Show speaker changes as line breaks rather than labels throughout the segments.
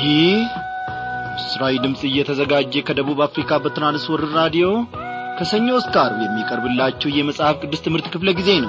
ይህ ምስራዊ ድምፅ እየተዘጋጀ ከደቡብ አፍሪካ በትራንስወርር ራዲዮ ከሰኞ እስከ አርብ የሚቀርብላችሁ የመጽሐፍ ቅዱስ ትምህርት ክፍለ ጊዜ ነው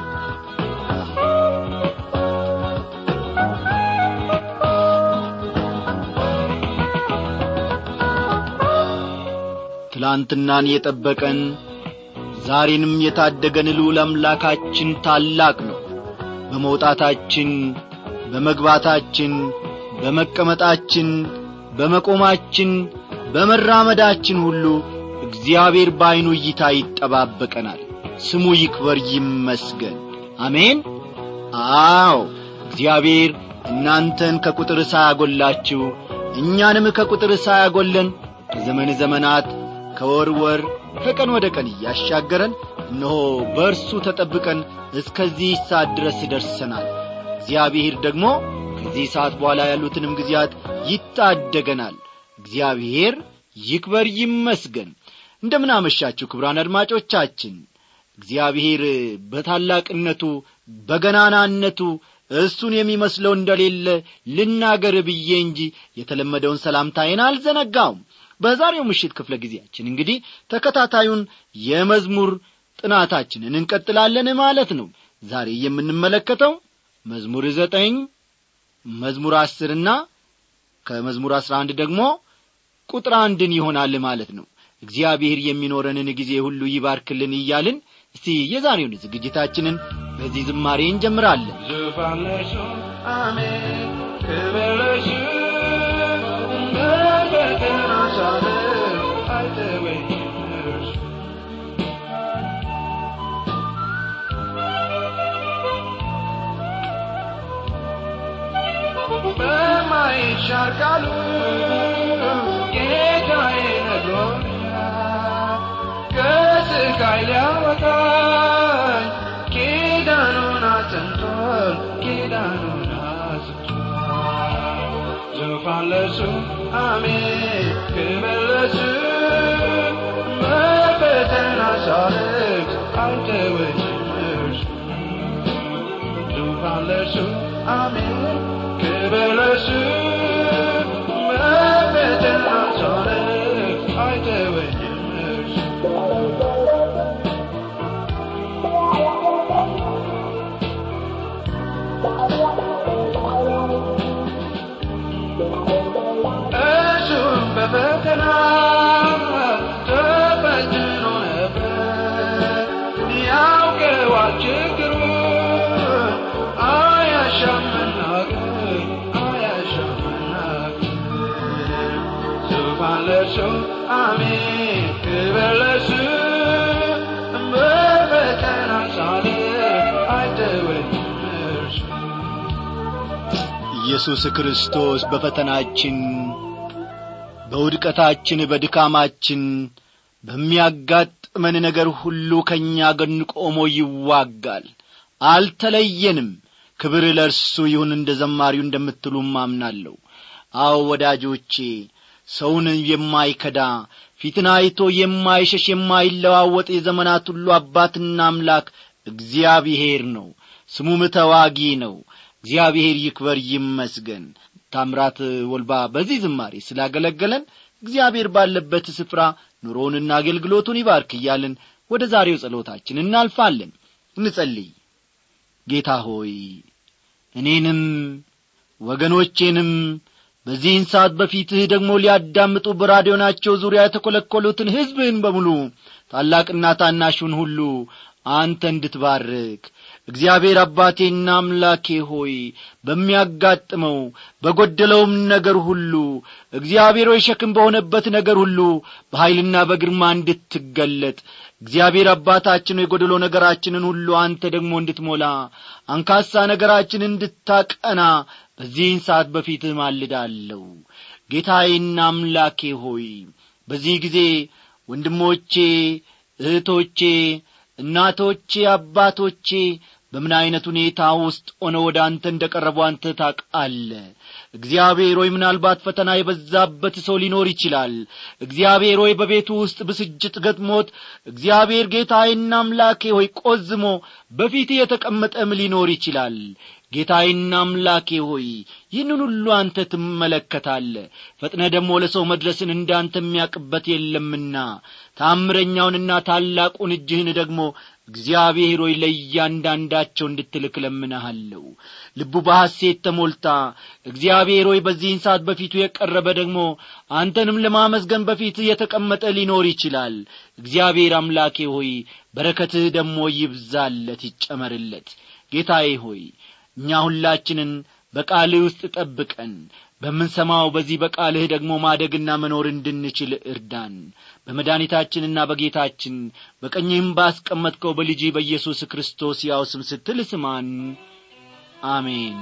ትላንትናን የጠበቀን ዛሬንም የታደገን ልዑል አምላካችን ታላቅ ነው በመውጣታችን በመግባታችን በመቀመጣችን በመቆማችን በመራመዳችን ሁሉ እግዚአብሔር በዐይኑ እይታ ይጠባበቀናል ስሙ ይክበር ይመስገን አሜን አዎ እግዚአብሔር እናንተን ከቁጥር ሳያጐላችሁ እኛንም ከቁጥር ሳያጐለን ከዘመን ዘመናት ከወር ወር ከቀን ወደ ቀን እያሻገረን እነሆ በእርሱ ተጠብቀን እስከዚህ ሰዓት ድረስ ደርሰናል እግዚአብሔር ደግሞ ከዚህ ሰዓት በኋላ ያሉትንም ጊዜያት ይታደገናል እግዚአብሔር ይክበር ይመስገን እንደምን አመሻችሁ ክብራን አድማጮቻችን እግዚአብሔር በታላቅነቱ በገናናነቱ እሱን የሚመስለው እንደሌለ ልናገር ብዬ እንጂ የተለመደውን ሰላምታዬን አልዘነጋውም በዛሬው ምሽት ክፍለ ጊዜያችን እንግዲህ ተከታታዩን የመዝሙር ጥናታችንን እንቀጥላለን ማለት ነው ዛሬ የምንመለከተው መዝሙር ዘጠኝ መዝሙር አስርና ከመዝሙር አስራ አንድ ደግሞ ቁጥር አንድን ይሆናል ማለት ነው እግዚአብሔር የሚኖረንን ጊዜ ሁሉ ይባርክልን እያልን እስቲ የዛሬውን ዝግጅታችንን በዚህ ዝማሬ እንጀምራለን
ዙፋን ለሱ አሜን ክብር ለሱ በፈተና ሳልፍ አይተወኝም እርሱ በማይሻር ቃሉ ጌታዬ ነግሮኛል ከስቃይ ሊያወጣኝ ኪዳኑን አጽንቷል ኪዳኑን አጽንቷል ዙፋን ለሱ አሜን ክብር ለሱ በፈተና ሳልፍ አይተወኝም እርሱ ዙፋን ለሱ አሜን ክብር ለሱ በፈተና ሳልፍ አይተወኝም እርሱ እሱም በፈተና ተፈትኖ ነበር ያውቀዋል ችግሩን አያሻም መናገር አያሻም መናገር ዙፋን ለእርሱ አሜን ክብር ለእርሱ በፈተና ሳልፍ አይተወኝም እርሱ
ኢየሱስ ክርስቶስ በፈተናችን በውድቀታችን በድካማችን በሚያጋጥመን ነገር ሁሉ ከእኛ ጎን ቆሞ ይዋጋል አልተለየንም ክብር ለእርሱ ይሁን እንደ ዘማሪው እንደምትሉም አምናለሁ አዎ ወዳጆቼ ሰውን የማይከዳ ፊትን አይቶ የማይሸሽ የማይለዋወጥ የዘመናት ሁሉ አባትና አምላክ እግዚአብሔር ነው ስሙም ተዋጊ ነው እግዚአብሔር ይክበር ይመስገን ታምራት ወልባ በዚህ ዝማሬ ስላገለገለን እግዚአብሔር ባለበት ስፍራ ኑሮውንና አገልግሎቱን ይባርክ እያልን ወደ ዛሬው ጸሎታችን እናልፋለን እንጸልይ ጌታ ሆይ እኔንም ወገኖቼንም በዚህን ሰዓት በፊትህ ደግሞ ሊያዳምጡ በራዲዮናቸው ዙሪያ የተኰለኰሉትን ሕዝብህን በሙሉ ታላቅና ታናሹን ሁሉ አንተ እንድትባርክ እግዚአብሔር አባቴና አምላኬ ሆይ በሚያጋጥመው በጐደለውም ነገር ሁሉ እግዚአብሔር ሆይ ሸክም በሆነበት ነገር ሁሉ በኀይልና በግርማ እንድትገለጥ እግዚአብሔር አባታችን የጐደሎ ነገራችንን ሁሉ አንተ ደግሞ እንድትሞላ አንካሳ ነገራችንን እንድታቀና በዚህን ሰዓት በፊትህ ማልዳለሁ ጌታዬና አምላኬ ሆይ በዚህ ጊዜ ወንድሞቼ እህቶቼ እናቶቼ አባቶቼ በምን ዐይነት ሁኔታ ውስጥ ሆነ ወደ አንተ እንደ ቀረቡ አንተ ታቃለ እግዚአብሔር ሆይ ምናልባት ፈተና የበዛበት ሰው ሊኖር ይችላል እግዚአብሔር ሆይ በቤቱ ውስጥ ብስጭት ገጥሞት እግዚአብሔር ጌታዬና አምላኬ ሆይ ቆዝሞ በፊት የተቀመጠም ሊኖር ይችላል ጌታዬና አምላኬ ሆይ ይህንን ሁሉ አንተ ትመለከታለ ፈጥነ ደግሞ ለሰው መድረስን እንዳንተ የሚያቅበት የለምና ታምረኛውንና ታላቁን እጅህን ደግሞ እግዚአብሔር ሆይ ለእያንዳንዳቸው እንድትልክ ለምንሃለሁ ልቡ በሐሴት ተሞልታ እግዚአብሔር ሆይ በዚህን ሰዓት በፊቱ የቀረበ ደግሞ አንተንም ለማመስገን በፊት የተቀመጠ ሊኖር ይችላል እግዚአብሔር አምላኬ ሆይ በረከትህ ደግሞ ይብዛለት ይጨመርለት ጌታዬ ሆይ እኛ ሁላችንን በቃልህ ውስጥ ጠብቀን በምንሰማው በዚህ በቃልህ ደግሞ ማደግና መኖር እንድንችል እርዳን በመድኃኒታችንና በጌታችን በቀኝህም ባስቀመጥከው በልጅ በኢየሱስ ክርስቶስ ያው ስም ስትል ስማን አሜን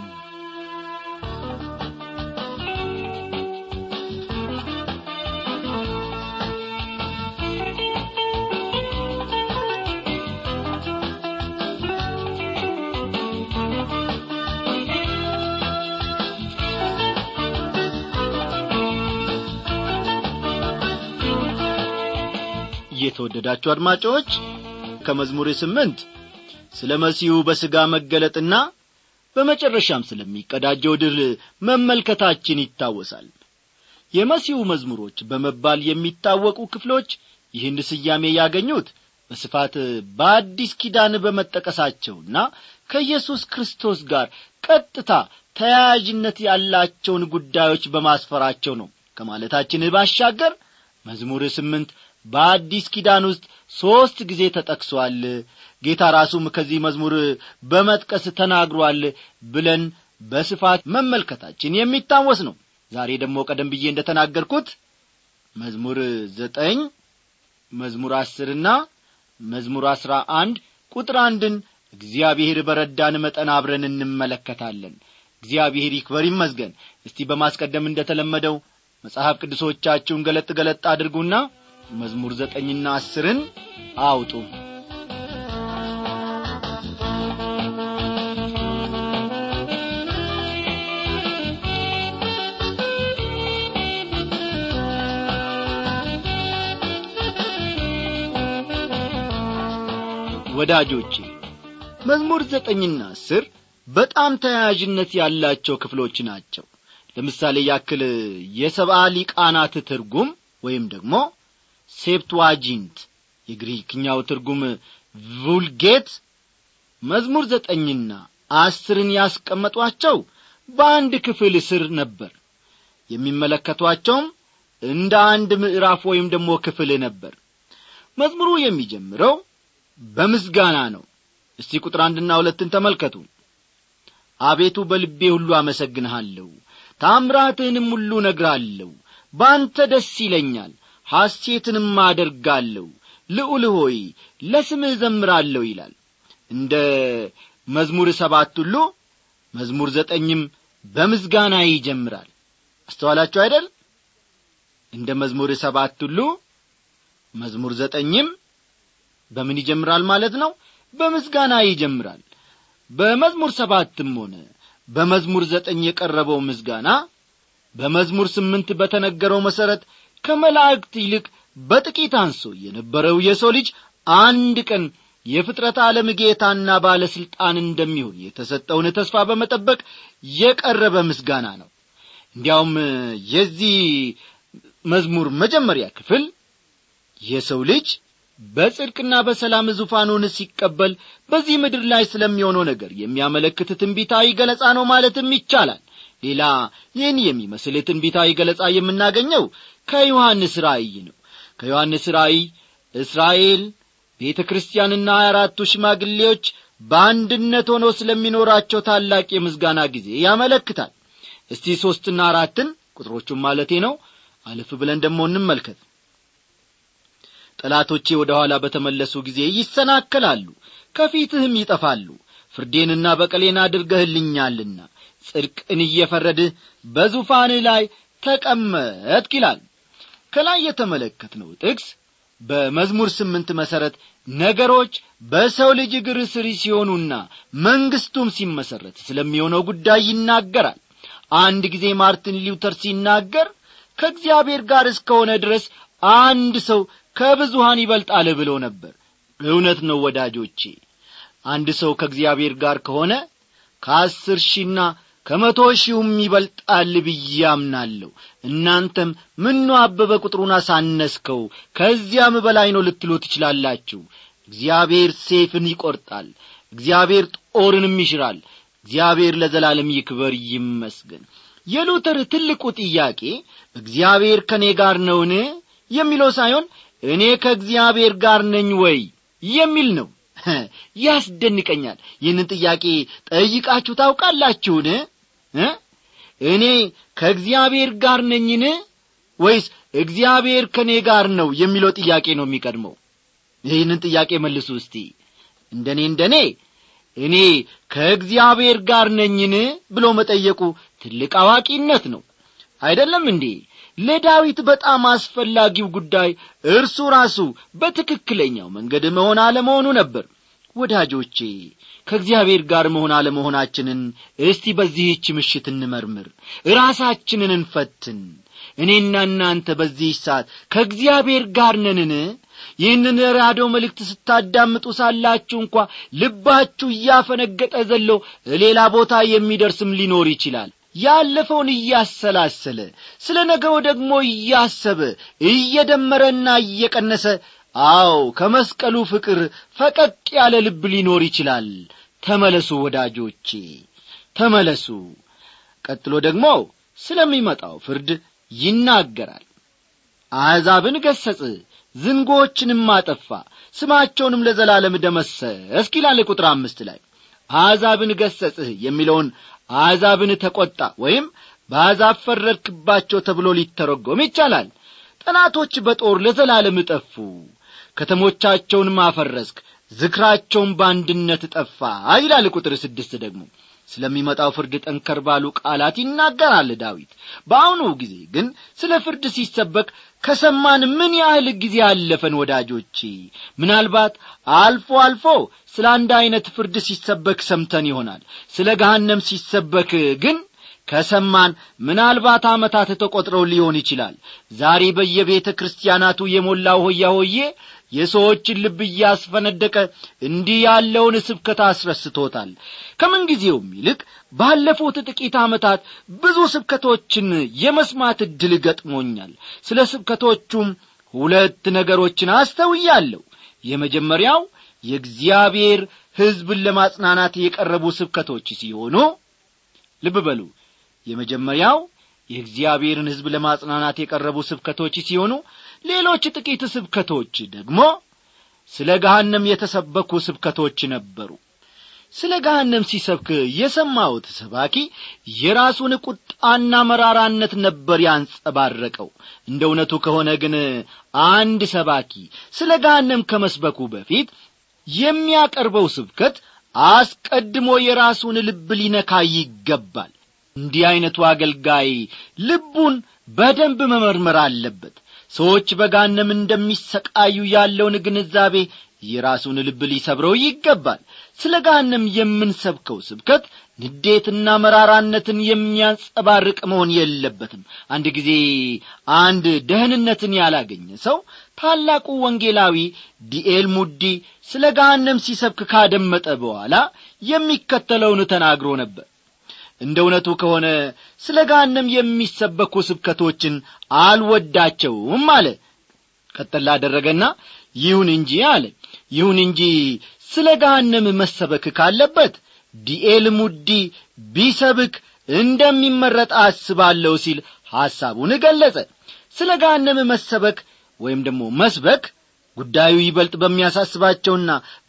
የተወደዳችሁ አድማጮች ከመዝሙር ስምንት ስለ መሲሁ በሥጋ መገለጥና በመጨረሻም ስለሚቀዳጀው ድል መመልከታችን ይታወሳል የመሲሁ መዝሙሮች በመባል የሚታወቁ ክፍሎች ይህን ስያሜ ያገኙት በስፋት በአዲስ ኪዳን በመጠቀሳቸውና ከኢየሱስ ክርስቶስ ጋር ቀጥታ ተያያዥነት ያላቸውን ጉዳዮች በማስፈራቸው ነው ከማለታችን ባሻገር መዝሙር ስምንት በአዲስ ኪዳን ውስጥ ሦስት ጊዜ ተጠቅሷል ጌታ ራሱም ከዚህ መዝሙር በመጥቀስ ተናግሯል ብለን በስፋት መመልከታችን የሚታወስ ነው ዛሬ ደግሞ ቀደም ብዬ እንደ ተናገርኩት መዝሙር ዘጠኝ መዝሙር አስርና መዝሙር አስራ አንድ ቁጥር አንድን እግዚአብሔር በረዳን መጠን አብረን እንመለከታለን እግዚአብሔር ይክበር ይመስገን እስቲ በማስቀደም እንደ ተለመደው መጽሐፍ ቅዱሶቻችሁን ገለጥ ገለጥ አድርጉና መዝሙር ዘጠኝና አስርን አውጡ ወዳጆቼ መዝሙር ዘጠኝና አስር በጣም ተያያዥነት ያላቸው ክፍሎች ናቸው ለምሳሌ ያክል የሰብአ ሊቃናት ትርጉም ወይም ደግሞ ሴፕትዋጂንት የግሪክኛው ትርጉም vulgate መዝሙር ዘጠኝና አስርን ያስቀመጧቸው በአንድ ክፍል ስር ነበር የሚመለከቷቸውም እንደ አንድ ምዕራፍ ወይም ደግሞ ክፍል ነበር መዝሙሩ የሚጀምረው በምስጋና ነው እስቲ ቁጥር አንድና ሁለትን ተመልከቱ አቤቱ በልቤ ሁሉ አመሰግንሃለሁ ታምራትህንም ሁሉ ነግራለሁ በአንተ ደስ ይለኛል ሐሴትንም አደርጋለሁ ልዑል ሆይ ለስምህ ዘምራለሁ ይላል እንደ መዝሙር ሰባት ሁሉ መዝሙር ዘጠኝም በምስጋና ይጀምራል አስተዋላችሁ አይደል እንደ መዝሙር ሰባት ሁሉ መዝሙር ዘጠኝም በምን ይጀምራል ማለት ነው በምስጋና ይጀምራል በመዝሙር ሰባትም ሆነ በመዝሙር ዘጠኝ የቀረበው ምስጋና በመዝሙር ስምንት በተነገረው መሠረት ከመላእክት ይልቅ በጥቂት አንሶ የነበረው የሰው ልጅ አንድ ቀን የፍጥረት ዓለም ጌታና ባለሥልጣን እንደሚሆን የተሰጠውን ተስፋ በመጠበቅ የቀረበ ምስጋና ነው እንዲያውም የዚህ መዝሙር መጀመሪያ ክፍል የሰው ልጅ በጽድቅና በሰላም ዙፋኑን ሲቀበል በዚህ ምድር ላይ ስለሚሆነው ነገር የሚያመለክት ትንቢታዊ ገለጻ ነው ማለትም ይቻላል ሌላ ይህን የሚመስል ትንቢታዊ ገለጻ የምናገኘው ከዮሐንስ ራእይ ነው ከዮሐንስ ራእይ እስራኤል ቤተ ክርስቲያንና አራቱ ሽማግሌዎች በአንድነት ሆነው ስለሚኖራቸው ታላቅ የምስጋና ጊዜ ያመለክታል እስቲ ሦስትና አራትን ቁጥሮቹን ማለቴ ነው አለፍ ብለን ደግሞ እንመልከት ጠላቶቼ ወደ ኋላ በተመለሱ ጊዜ ይሰናከላሉ ከፊትህም ይጠፋሉ ፍርዴንና በቀሌን አድርገህልኛልና ጽድቅን እየፈረድህ በዙፋንህ ላይ ተቀመጥክ ይላል ከላይ የተመለከትነው ጥቅስ በመዝሙር ስምንት መሠረት ነገሮች በሰው ልጅ እግር ስር ሲሆኑና መንግሥቱም ሲመሠረት ስለሚሆነው ጉዳይ ይናገራል አንድ ጊዜ ማርቲን ሉተር ሲናገር ከእግዚአብሔር ጋር እስከሆነ ድረስ አንድ ሰው ከብዙሃን ይበልጣል ብሎ ነበር እውነት ነው ወዳጆቼ አንድ ሰው ከእግዚአብሔር ጋር ከሆነ ከአስር ሺና ከመቶ ሺውም ይበልጣል ብዬ አምናለሁ እናንተም ምኖ አበበ ቁጥሩን አሳነስከው ከዚያም በላይ ነው ልትሉ ትችላላችሁ እግዚአብሔር ሴፍን ይቈርጣል እግዚአብሔር ጦርንም ይሽራል እግዚአብሔር ለዘላለም ይክበር ይመስገን የሉተር ትልቁ ጥያቄ እግዚአብሔር ከእኔ ጋር ነውን የሚለው ሳይሆን እኔ ከእግዚአብሔር ጋር ነኝ ወይ የሚል ነው ያስደንቀኛል ይህንን ጥያቄ ጠይቃችሁ ታውቃላችሁን እኔ ከእግዚአብሔር ጋር ነኝን ወይስ እግዚአብሔር ከእኔ ጋር ነው የሚለው ጥያቄ ነው የሚቀድመው ይህንን ጥያቄ መልሱ እስቲ እንደ እኔ እንደ እኔ እኔ ከእግዚአብሔር ጋር ነኝን ብሎ መጠየቁ ትልቅ አዋቂነት ነው አይደለም እንዴ ለዳዊት በጣም አስፈላጊው ጉዳይ እርሱ ራሱ በትክክለኛው መንገድ መሆን አለመሆኑ ነበር ወዳጆቼ ከእግዚአብሔር ጋር መሆን አለመሆናችንን እስቲ በዚህች ምሽት እንመርምር ራሳችንን እንፈትን እኔና እናንተ በዚህ ሰዓት ከእግዚአብሔር ጋር ነንን ይህንን ራዲዮ መልእክት ስታዳምጡ ሳላችሁ እንኳ ልባችሁ እያፈነገጠ ዘሎ ሌላ ቦታ የሚደርስም ሊኖር ይችላል ያለፈውን እያሰላሰለ ስለ ነገው ደግሞ እያሰበ እየደመረና እየቀነሰ አዎ ከመስቀሉ ፍቅር ፈቀቅ ያለ ልብ ሊኖር ይችላል ተመለሱ ወዳጆቼ ተመለሱ ቀጥሎ ደግሞ ስለሚመጣው ፍርድ ይናገራል አሕዛብን ገሰጽ ዝንጎችንም አጠፋ ስማቸውንም ለዘላለም ደመሰስክ ይላል ቁጥር አምስት ላይ አሕዛብን ገሰጽህ የሚለውን አሕዛብን ተቈጣ ወይም በአሕዛብ ፈረድክባቸው ተብሎ ሊተረጎም ይቻላል ጠላቶች በጦር ለዘላለም ጠፉ ከተሞቻቸውንም አፈረስክ ዝክራቸውን በአንድነት ጠፋ ይላል ቁጥር ስድስት ደግሞ ስለሚመጣው ፍርድ ጠንከር ባሉ ቃላት ይናገራል ዳዊት በአሁኑ ጊዜ ግን ስለ ፍርድ ሲሰበክ ከሰማን ምን ያህል ጊዜ አለፈን ወዳጆቼ ምናልባት አልፎ አልፎ ስለ አንድ ዐይነት ፍርድ ሲሰበክ ሰምተን ይሆናል ስለ ገሃነም ሲሰበክ ግን ከሰማን ምናልባት ዓመታት ተቈጥረው ሊሆን ይችላል ዛሬ በየቤተ ክርስቲያናቱ የሞላው ሆያ ሆዬ የሰዎችን ልብ እያስፈነደቀ እንዲህ ያለውን ስብከት አስረስቶታል ከምንጊዜውም ይልቅ ባለፉት ጥቂት ዓመታት ብዙ ስብከቶችን የመስማት ዕድል ገጥሞኛል ስለ ስብከቶቹም ሁለት ነገሮችን አስተውያለሁ የመጀመሪያው የእግዚአብሔር ሕዝብን ለማጽናናት የቀረቡ ስብከቶች ሲሆኑ ልብ በሉ የመጀመሪያው የእግዚአብሔርን ሕዝብ ለማጽናናት የቀረቡ ስብከቶች ሲሆኑ ሌሎች ጥቂት ስብከቶች ደግሞ ስለ ገሃነም የተሰበኩ ስብከቶች ነበሩ ስለ ገሃነም ሲሰብክ የሰማሁት ሰባኪ የራሱን ቁጣና መራራነት ነበር ያንጸባረቀው እንደ እውነቱ ከሆነ ግን አንድ ሰባኪ ስለ ገሃነም ከመስበኩ በፊት የሚያቀርበው ስብከት አስቀድሞ የራሱን ልብ ሊነካ ይገባል እንዲህ ዐይነቱ አገልጋይ ልቡን በደንብ መመርመር አለበት ሰዎች በጋነም እንደሚሰቃዩ ያለውን ግንዛቤ የራሱን ልብ ሊሰብረው ይገባል ስለ ጋንም የምንሰብከው ስብከት ንዴትና መራራነትን የሚያንጸባርቅ መሆን የለበትም አንድ ጊዜ አንድ ደህንነትን ያላገኘ ሰው ታላቁ ወንጌላዊ ዲኤል ሙዲ ስለ ጋንም ሲሰብክ ካደመጠ በኋላ የሚከተለውን ተናግሮ ነበር እንደ እውነቱ ከሆነ ስለ ጋንም የሚሰበኩ ስብከቶችን አልወዳቸውም አለ ቀጠላ አደረገና ይሁን እንጂ አለ ይሁን እንጂ ስለ ገሃነም መሰበክ ካለበት ዲኤል ሙዲ ቢሰብክ እንደሚመረጥ አስባለሁ ሲል ሐሳቡን ገለጸ ስለ ገሃነም መሰበክ ወይም ደግሞ መስበክ ጉዳዩ ይበልጥ በሚያሳስባቸውና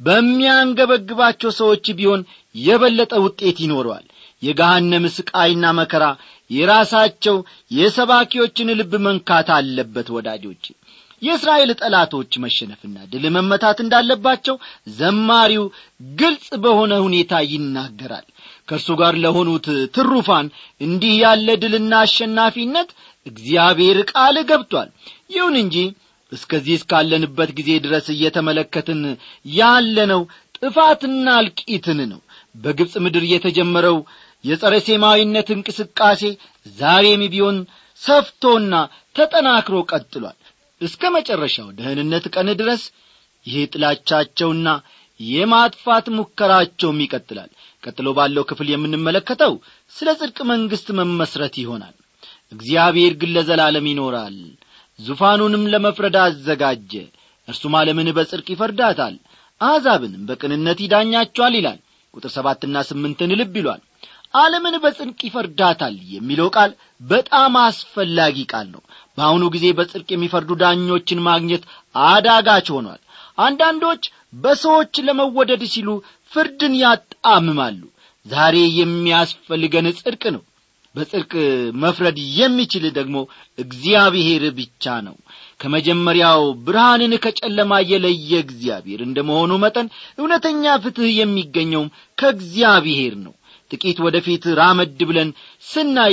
በሚያንገበግባቸው ሰዎች ቢሆን የበለጠ ውጤት ይኖረዋል የገሃነም ስቃይና መከራ የራሳቸው የሰባኪዎችን ልብ መንካት አለበት ወዳጆች የእስራኤል ጠላቶች መሸነፍና ድል መመታት እንዳለባቸው ዘማሪው ግልጽ በሆነ ሁኔታ ይናገራል ከእርሱ ጋር ለሆኑት ትሩፋን እንዲህ ያለ ድልና አሸናፊነት እግዚአብሔር ቃል ገብቷል ይሁን እንጂ እስከዚህ እስካለንበት ጊዜ ድረስ እየተመለከትን ያለነው ጥፋትና እልቂትን ነው በግብፅ ምድር የተጀመረው የጸረ ሴማዊነት እንቅስቃሴ ዛሬም ቢሆን ሰፍቶና ተጠናክሮ ቀጥሏል እስከ መጨረሻው ደህንነት ቀን ድረስ ይህ ጥላቻቸውና የማጥፋት ሙከራቸውም ይቀጥላል ቀጥሎ ባለው ክፍል የምንመለከተው ስለ ጽድቅ መንግሥት መመስረት ይሆናል እግዚአብሔር ግን ለዘላለም ይኖራል ዙፋኑንም ለመፍረድ አዘጋጀ እርሱም ዓለምን በጽድቅ ይፈርዳታል አሕዛብንም በቅንነት ይዳኛቸዋል ይላል ቁጥር ሰባትና ስምንትን ልብ ይሏል ዓለምን በጽድቅ ይፈርዳታል የሚለው ቃል በጣም አስፈላጊ ቃል ነው በአሁኑ ጊዜ በጽድቅ የሚፈርዱ ዳኞችን ማግኘት አዳጋች ሆኗል አንዳንዶች በሰዎች ለመወደድ ሲሉ ፍርድን ያጣምማሉ ዛሬ የሚያስፈልገን ጽድቅ ነው በጽድቅ መፍረድ የሚችል ደግሞ እግዚአብሔር ብቻ ነው ከመጀመሪያው ብርሃንን ከጨለማ የለየ እግዚአብሔር እንደ መሆኑ መጠን እውነተኛ ፍትሕ የሚገኘውም ከእግዚአብሔር ነው ጥቂት ወደፊት ራመድ ብለን ስናይ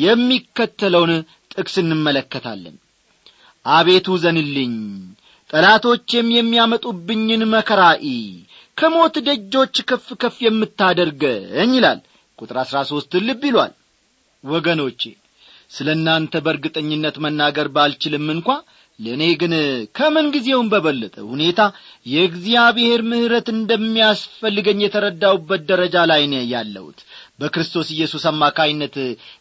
የሚከተለውን ጥቅስ እንመለከታለን አቤቱ ዘንልኝ ጠላቶቼም የሚያመጡብኝን መከራኢ ከሞት ደጆች ከፍ ከፍ የምታደርገኝ ይላል ቁጥር አሥራ ሦስት ልብ ይሏል ወገኖቼ ስለ እናንተ በእርግጠኝነት መናገር ባልችልም እንኳ ለእኔ ግን ከምን ጊዜውም በበለጠ ሁኔታ የእግዚአብሔር ምሕረት እንደሚያስፈልገኝ የተረዳውበት ደረጃ ላይ ነው ያለሁት በክርስቶስ ኢየሱስ አማካይነት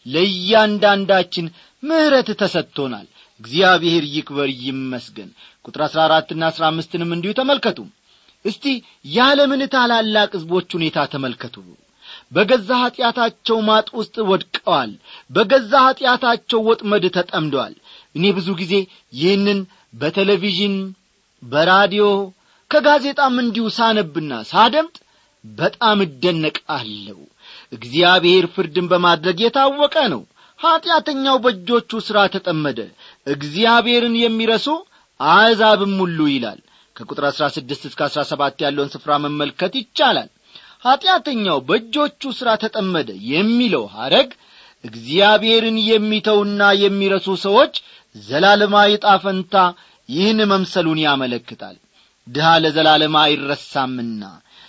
ለእያንዳንዳችን ምሕረት ተሰጥቶናል እግዚአብሔር ይክበር ይመስገን ቁጥር አሥራ አራትና አሥራ አምስትንም እንዲሁ ተመልከቱ እስቲ የዓለምን ታላላቅ ሕዝቦች ሁኔታ ተመልከቱ በገዛ ኀጢአታቸው ማጥ ውስጥ ወድቀዋል በገዛ ኀጢአታቸው ወጥመድ ተጠምደዋል እኔ ብዙ ጊዜ ይህንን በቴሌቪዥን በራዲዮ ከጋዜጣም እንዲሁ ሳነብና ሳደምጥ በጣም እደነቃለሁ እግዚአብሔር ፍርድን በማድረግ የታወቀ ነው ኀጢአተኛው በእጆቹ ሥራ ተጠመደ እግዚአብሔርን የሚረሱ አሕዛብም ሁሉ ይላል ከቁጥር አሥራ ስድስት እስከ አሥራ ሰባት ያለውን ስፍራ መመልከት ይቻላል ኀጢአተኛው በእጆቹ ሥራ ተጠመደ የሚለው ሐረግ እግዚአብሔርን የሚተውና የሚረሱ ሰዎች ዘላለማዊ ጣፈንታ ይህን መምሰሉን ያመለክታል ድሃ ለዘላለም አይረሳምና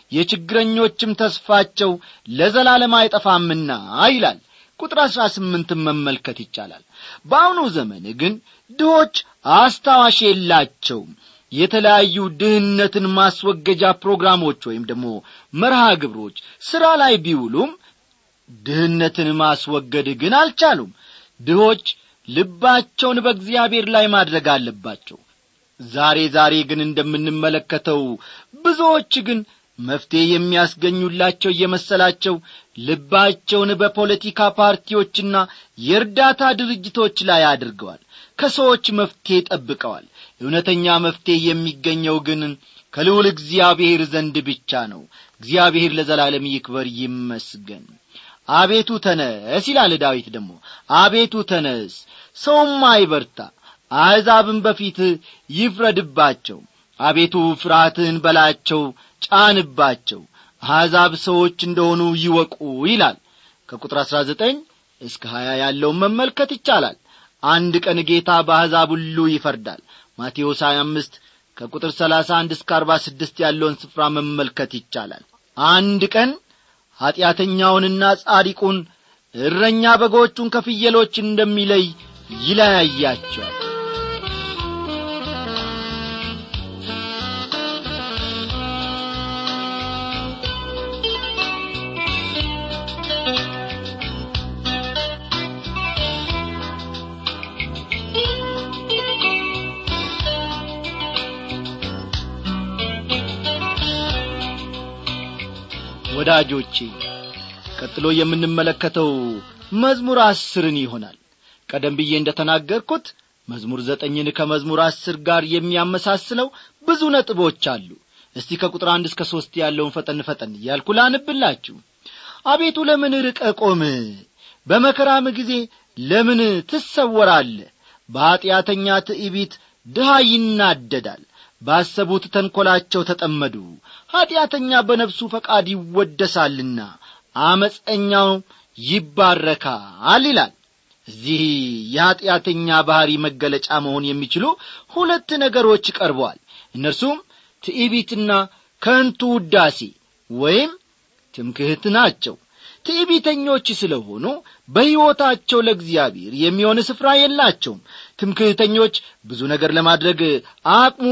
የችግረኞችም ተስፋቸው ለዘላለም አይጠፋምና ይላል ቁጥር አሥራ ስምንትን መመልከት ይቻላል በአሁኑ ዘመን ግን ድሆች አስታዋሽ የላቸውም የተለያዩ ድህነትን ማስወገጃ ፕሮግራሞች ወይም ደግሞ መርሃ ግብሮች ሥራ ላይ ቢውሉም ድህነትን ማስወገድ ግን አልቻሉም ድሆች ልባቸውን በእግዚአብሔር ላይ ማድረግ አለባቸው ዛሬ ዛሬ ግን እንደምንመለከተው ብዙዎች ግን መፍትሔ የሚያስገኙላቸው እየመሰላቸው ልባቸውን በፖለቲካ ፓርቲዎችና የእርዳታ ድርጅቶች ላይ አድርገዋል ከሰዎች መፍትሔ ጠብቀዋል እውነተኛ መፍትሔ የሚገኘው ግን ከልዑል እግዚአብሔር ዘንድ ብቻ ነው እግዚአብሔር ለዘላለም ይክበር ይመስገን አቤቱ ተነስ ይላል ዳዊት ደግሞ አቤቱ ተነስ ሰውም አይበርታ አሕዛብም በፊት ይፍረድባቸው አቤቱ ፍርሃትህን በላቸው ጫንባቸው አሕዛብ ሰዎች እንደሆኑ ይወቁ ይላል ከቁጥር አሥራ ዘጠኝ እስከ ሀያ ያለውን መመልከት ይቻላል አንድ ቀን ጌታ በአሕዛብ ሁሉ ይፈርዳል ማቴዎስ 25 ከቁጥር 31 እስከ 46 ያለውን ስፍራ መመልከት ይቻላል አንድ ቀን ኀጢአተኛውንና ጻዲቁን እረኛ በጎቹን ከፍየሎች እንደሚለይ ይለያያቸዋል ወዳጆቼ ቀጥሎ የምንመለከተው መዝሙር አስርን ይሆናል ቀደም ብዬ እንደ ተናገርኩት መዝሙር ዘጠኝን ከመዝሙር አስር ጋር የሚያመሳስለው ብዙ ነጥቦች አሉ እስቲ ከቁጥር አንድ እስከ ሦስት ያለውን ፈጠን ፈጠን እያልኩ ላንብላችሁ አቤቱ ለምን ርቀ ቆም በመከራም ጊዜ ለምን ትሰወራለ በኀጢአተኛ ትዕቢት ድሃ ይናደዳል ባሰቡት ተንኰላቸው ተጠመዱ ኀጢአተኛ በነፍሱ ፈቃድ ይወደሳልና አመፀኛው ይባረካል ይላል እዚህ የኀጢአተኛ ባሕሪ መገለጫ መሆን የሚችሉ ሁለት ነገሮች ቀርበዋል እነርሱም ትዕቢትና ከንቱ ውዳሴ ወይም ትምክህት ናቸው ትዕቢተኞች ስለሆኑ በሕይወታቸው ለእግዚአብሔር የሚሆን ስፍራ የላቸውም ትምክህተኞች ብዙ ነገር ለማድረግ አቅሙም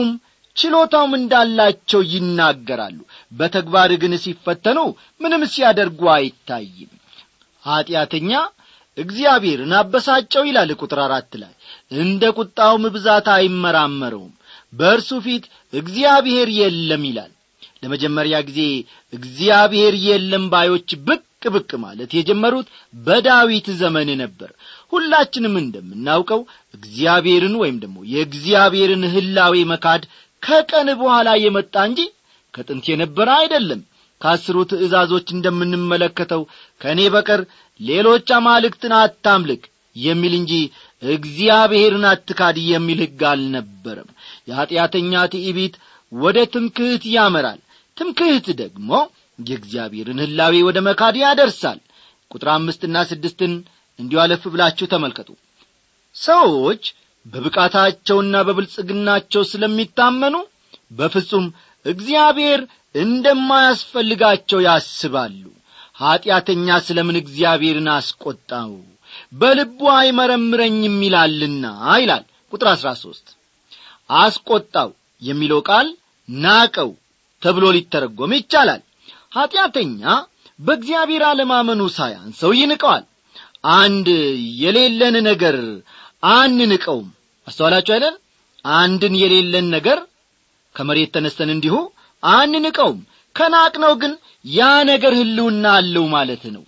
ችሎታውም እንዳላቸው ይናገራሉ በተግባር ግን ሲፈተኑ ምንም ሲያደርጉ አይታይም ኀጢአተኛ እግዚአብሔርን አበሳጨው ይላል ቁጥር አራት ላይ እንደ ቁጣውም ብዛት አይመራመረውም በእርሱ ፊት እግዚአብሔር የለም ይላል ለመጀመሪያ ጊዜ እግዚአብሔር የለም ባዮች ብቅ ብቅ ማለት የጀመሩት በዳዊት ዘመን ነበር ሁላችንም እንደምናውቀው እግዚአብሔርን ወይም ደግሞ የእግዚአብሔርን ህላዌ መካድ ከቀን በኋላ የመጣ እንጂ ከጥንት የነበረ አይደለም ከአስሩ ትእዛዞች እንደምንመለከተው ከእኔ በቀር ሌሎች አማልክትን አታምልክ የሚል እንጂ እግዚአብሔርን አትካድ የሚል ሕግ አልነበረም የኀጢአተኛ ትዕቢት ወደ ትምክህት ያመራል ትምክህት ደግሞ የእግዚአብሔርን ህላዌ ወደ መካድ ያደርሳል ቁጥር አምስትና ስድስትን እንዲሁ አለፍ ብላችሁ ተመልከቱ ሰዎች በብቃታቸውና በብልጽግናቸው ስለሚታመኑ በፍጹም እግዚአብሔር እንደማያስፈልጋቸው ያስባሉ ኀጢአተኛ ስለ ምን እግዚአብሔርን አስቈጣው በልቡ አይመረምረኝም ይላልና ይላል ቁጥር አሥራ ሦስት አስቈጣው የሚለው ቃል ናቀው ተብሎ ሊተረጎም ይቻላል ኀጢአተኛ በእግዚአብሔር አለማመኑ ሳያንሰው ይንቀዋል አንድ የሌለን ነገር አንንቀውም አስተዋላችሁ አይደል አንድን የሌለን ነገር ከመሬት ተነስተን እንዲሁ አንንቀውም ከናቅነው ግን ያ ነገር ህልውና አለው ማለት ነው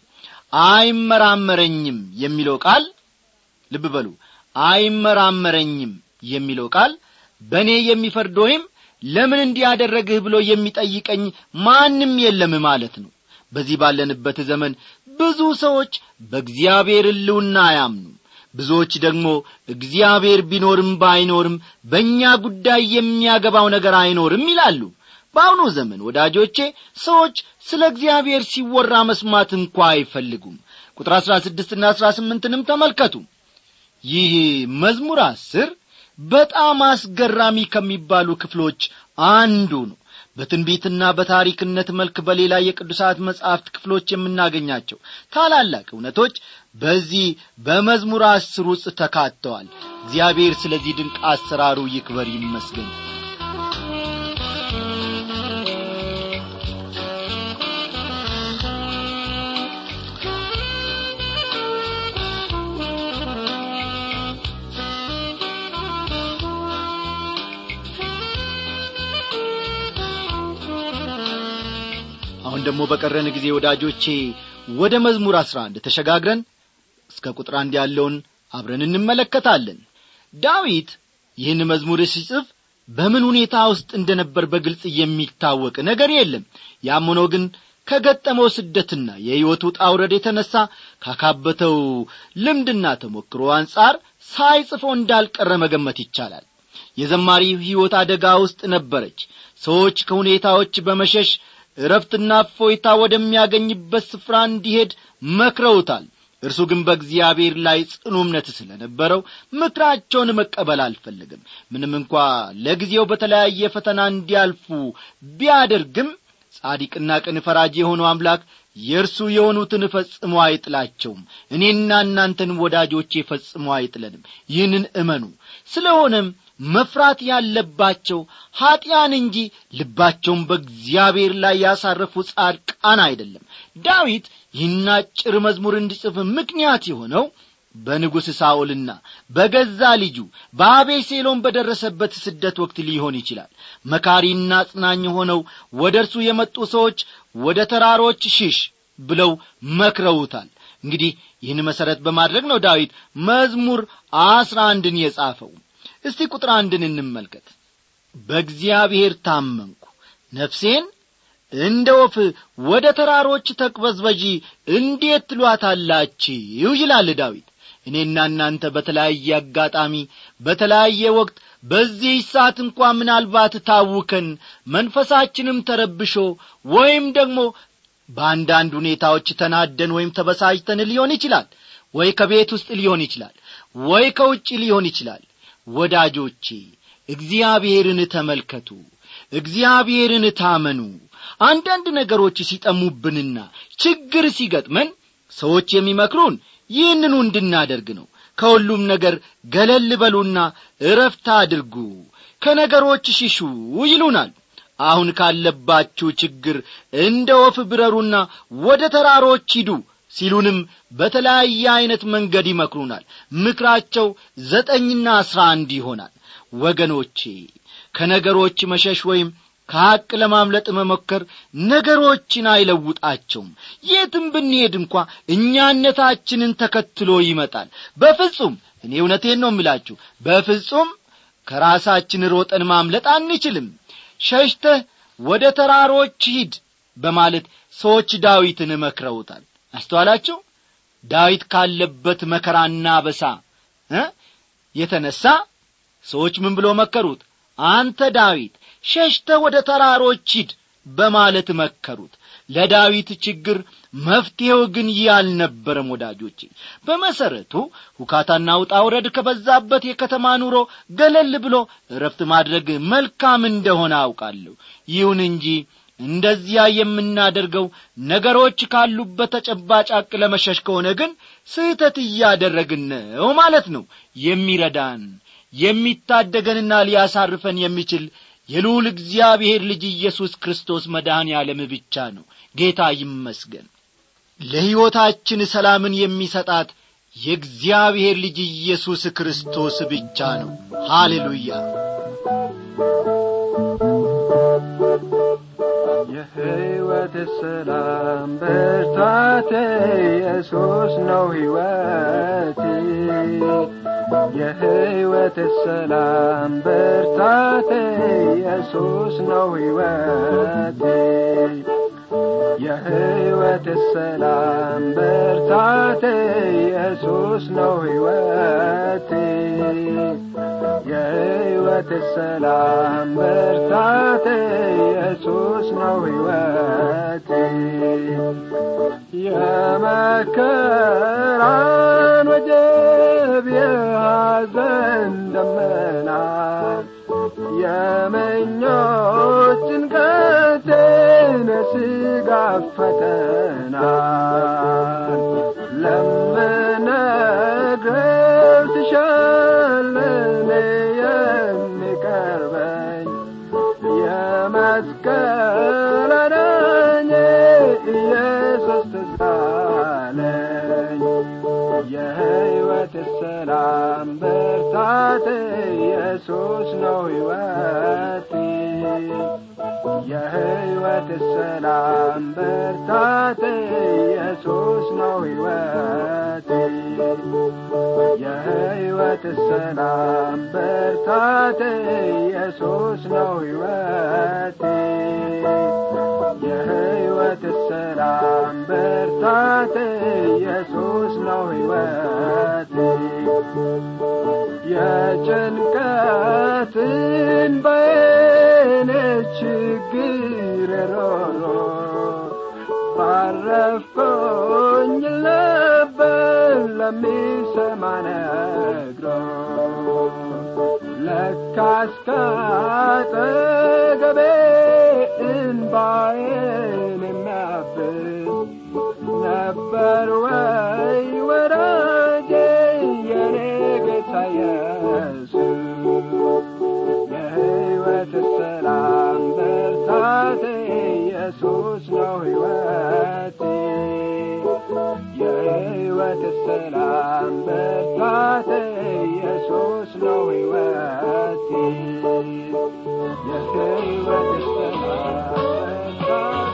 አይመራመረኝም የሚለው ቃል ልብ በሉ አይመራመረኝም የሚለው ቃል በእኔ የሚፈርድ ወይም ለምን እንዲያደረግህ ብሎ የሚጠይቀኝ ማንም የለም ማለት ነው በዚህ ባለንበት ዘመን ብዙ ሰዎች በእግዚአብሔር ህልውና አያምኑም ብዙዎች ደግሞ እግዚአብሔር ቢኖርም ባይኖርም በእኛ ጉዳይ የሚያገባው ነገር አይኖርም ይላሉ በአሁኑ ዘመን ወዳጆቼ ሰዎች ስለ እግዚአብሔር ሲወራ መስማት እንኳ አይፈልጉም ቁጥር አሥራ ስድስትና አሥራ ስምንትንም ተመልከቱ ይህ መዝሙር አስር በጣም አስገራሚ ከሚባሉ ክፍሎች አንዱ ነው በትንቢትና በታሪክነት መልክ በሌላ የቅዱሳት መጻሕፍት ክፍሎች የምናገኛቸው ታላላቅ እውነቶች በዚህ በመዝሙር አስር ውስጥ ተካተዋል እግዚአብሔር ስለዚህ ድንቅ አሰራሩ ይክበር ይመስገን አሁን ደግሞ በቀረን ጊዜ ወዳጆቼ ወደ መዝሙር አስራ አንድ ተሸጋግረን እስከ ቁጥር አንድ ያለውን አብረን እንመለከታለን ዳዊት ይህን መዝሙር ሲጽፍ በምን ሁኔታ ውስጥ እንደነበር በግልጽ የሚታወቅ ነገር የለም ያም ሆኖ ግን ከገጠመው ስደትና የሕይወቱ ጣውረድ የተነሣ ካካበተው ልምድና ተሞክሮ አንጻር ሳይጽፎ እንዳልቀረ መገመት ይቻላል የዘማሪ ሕይወት አደጋ ውስጥ ነበረች ሰዎች ከሁኔታዎች በመሸሽ እረፍትና እፎይታ ወደሚያገኝበት ስፍራ እንዲሄድ መክረውታል እርሱ ግን በእግዚአብሔር ላይ ጽኑ እምነት ስለ ነበረው ምክራቸውን መቀበል አልፈለግም ምንም እንኳ ለጊዜው በተለያየ ፈተና እንዲያልፉ ቢያደርግም ጻዲቅና ቅን ፈራጅ የሆነው አምላክ የእርሱ የሆኑትን ፈጽሞ አይጥላቸውም እኔና እናንተን ወዳጆቼ ፈጽሞ አይጥለንም ይህንን እመኑ ስለሆነም መፍራት ያለባቸው ኀጢያን እንጂ ልባቸውን በእግዚአብሔር ላይ ያሳረፉ ጻድቃን አይደለም ዳዊት ይህን አጭር መዝሙር እንዲጽፍ ምክንያት የሆነው በንጉሥ ሳኦልና በገዛ ልጁ በአቤሴሎም በደረሰበት ስደት ወቅት ሊሆን ይችላል መካሪና አጽናኝ ሆነው ወደ እርሱ የመጡ ሰዎች ወደ ተራሮች ሽሽ ብለው መክረውታል እንግዲህ ይህን መሠረት በማድረግ ነው ዳዊት መዝሙር አስራ አንድን የጻፈው እስቲ ቁጥር አንድን እንመልከት በእግዚአብሔር ታመንኩ ነፍሴን እንደ ወፍ ወደ ተራሮች ተቅበዝበዢ እንዴት ትሏታላችሁ ይላል ዳዊት እኔና እናንተ በተለያየ አጋጣሚ በተለያየ ወቅት በዚህ ሰዓት እንኳ ምናልባት ታውከን መንፈሳችንም ተረብሾ ወይም ደግሞ በአንዳንድ ሁኔታዎች ተናደን ወይም ተበሳጭተን ሊሆን ይችላል ወይ ከቤት ውስጥ ሊሆን ይችላል ወይ ከውጭ ሊሆን ይችላል ወዳጆቼ እግዚአብሔርን ተመልከቱ እግዚአብሔርን ታመኑ አንዳንድ ነገሮች ሲጠሙብንና ችግር ሲገጥመን ሰዎች የሚመክሩን ይህንኑ እንድናደርግ ነው ከሁሉም ነገር ገለል በሉና እረፍት አድርጉ ከነገሮች ሽሹ ይሉናል አሁን ካለባችሁ ችግር እንደ ወፍ ብረሩና ወደ ተራሮች ሂዱ ሲሉንም በተለያየ ዐይነት መንገድ ይመክሩናል ምክራቸው ዘጠኝና አስራ አንድ ይሆናል ወገኖቼ ከነገሮች መሸሽ ወይም ከሐቅ ለማምለጥ መሞከር ነገሮችን አይለውጣቸውም የትም ብንሄድ እንኳ እኛነታችንን ተከትሎ ይመጣል በፍጹም እኔ እውነቴን ነው የምላችሁ በፍጹም ከራሳችን ሮጠን ማምለጥ አንችልም ሸሽተህ ወደ ተራሮች ሂድ በማለት ሰዎች ዳዊትን መክረውታል አስተዋላችሁ ዳዊት ካለበት መከራና በሳ እ የተነሣ ሰዎች ምን ብሎ መከሩት አንተ ዳዊት ሸሽተ ወደ ተራሮች ሂድ በማለት መከሩት ለዳዊት ችግር መፍትሔው ግን ይህ አልነበረም ወዳጆቼ በመሠረቱ ሁካታና ውጣ ውረድ ከበዛበት የከተማ ኑሮ ገለል ብሎ እረፍት ማድረግ መልካም እንደሆነ አውቃለሁ ይሁን እንጂ እንደዚያ የምናደርገው ነገሮች ካሉበት ተጨባጭ አቅ ለመሸሽ ከሆነ ግን ስህተት እያደረግን ነው ማለት ነው የሚረዳን የሚታደገንና ሊያሳርፈን የሚችል የልዑል እግዚአብሔር ልጅ ኢየሱስ ክርስቶስ መድኃኔ ዓለም ብቻ ነው ጌታ ይመስገን ለሕይወታችን ሰላምን የሚሰጣት የእግዚአብሔር ልጅ ኢየሱስ ክርስቶስ ብቻ ነው ሃሌሉያ
የሕይወት ሰላም ብርታቴ ኢየሱስ ነው ሕይወቴ የሕይወት ሰላም ብርታቴ ኢየሱስ ነው ሕይወቴ የሕይወት ሰላም ብርታቴ ኢየሱስ ነው ሕይወቴ የሕይወት ሰላም ብርታቴ ኢየሱስ ነው ሕይወቴ የመከራን ወጀብ የሐዘን ደመና የመኞች ጭንቀቴን የሥጋ ፈተና ለምነግረው ትሻለኔ የሚቀርበኝ የመስቀል አዳኜ ኢየሱስ ትዛለኝ የሕይወት ሰላም ብርታት ኢየሱስ ነው ሕይወቴ የሕይወት ሰላም ብርታት ኢየሱስ ነው ሕይወቴ የሕይወት ሰላም ብርታት ኢየሱስ ነው ሕይወቴ የሕይወት ሰላም ብርታት ኢየሱስ ነው ሕይወቴ የጭንቀትን በኔ ችግር ሮሮ ባረፍኩኝ ነበር ለሚሰማ ነግሮ ለካስ ካጠገቤ እንባዬን የሚያብስ ነበር ወይ ወዳጄ የኔ ጌታ ኢየሱስ የሕይወት ሰላም ብርታት ኢየሱስ ነው ሕይወቴ የሕይወት ሰላም ብርታት ኢየሱስ ነው ሕይወቴ የሕይወት ሰላም ብርታት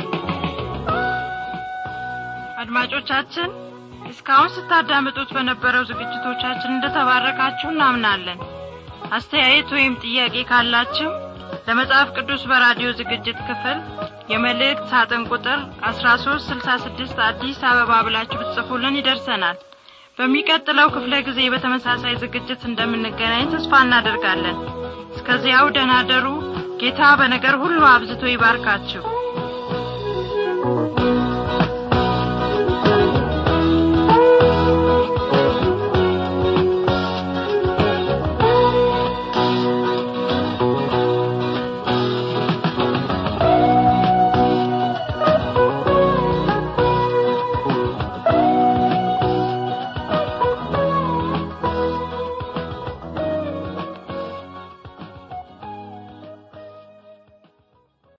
አድማጮቻችን እስካሁን ስታዳምጡት በነበረው ዝግጅቶቻችን እንደተባረካችሁ እናምናለን አስተያየት ወይም ጥያቄ ካላችሁ ለመጽሐፍ ቅዱስ በራዲዮ ዝግጅት ክፍል የመልእክት ሳጥን ቁጥር 1366 አዲስ አበባ ብላችሁ ብትጽፉልን ይደርሰናል በሚቀጥለው ክፍለ ጊዜ በተመሳሳይ ዝግጅት እንደምንገናኝ ተስፋ እናደርጋለን እስከዚያው ደናደሩ ጌታ በነገር ሁሉ አብዝቶ ይባርካችሁ